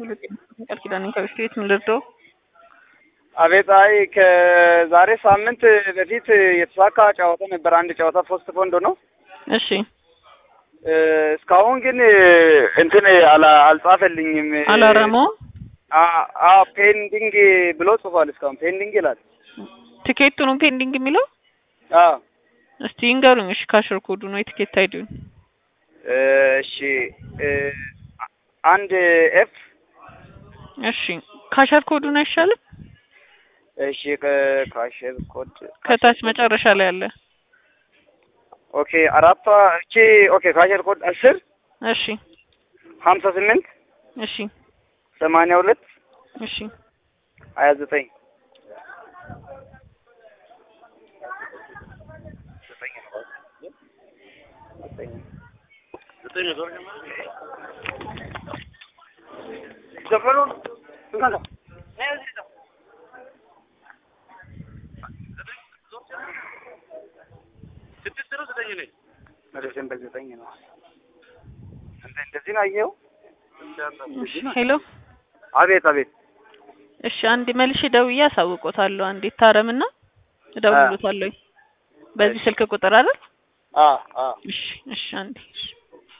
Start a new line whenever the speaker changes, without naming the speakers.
ቃል ኪዳን ከበፊት ምን ልርዳው?
አቤት። አይ ከዛሬ ሳምንት በፊት የተሳካ ጨዋታ ነበር። አንድ ጨዋታ ፖስት ፖንድ ነው።
እሺ
እስካሁን ግን እንትን አላ- አልጻፈልኝም።
አላረመው
አ- አ ፔንዲንግ ብሎ ጽፏል። እስካሁን ፔንዲንግ ይላል።
ቲኬቱ ነው ፔንዲንግ የሚለው።
አ
እስቲ ይንገሩኝ። እሺ ካሽር ኮዱ ነው የቲኬት አይዲውን።
እሺ አንድ ኤፍ
እሺ ካሸር ኮዱን አይሻልም?
እሺ ከካሽር ኮድ
ከታች መጨረሻ ላይ አለ።
ኦኬ አራቷ እቺ ኦኬ ካሽር ኮድ አስር
እሺ
ሀምሳ ስምንት
እሺ
ሰማንያ ሁለት
እሺ
ሀያ ዘጠኝ ዲሴምበር ዘጠኝ ነው። እንደ- እንደዚህ ነው አየኸው?
እሺ ሄሎ
አቤት አቤት።
እሺ አንድ መልሼ ደውዬ አሳውቆታለሁ። አንዴ ታረምና እደውልሎታለሁ። በዚህ ስልክ ቁጥር አይደል?
አ አ
እሺ እሺ አንዴ እሺ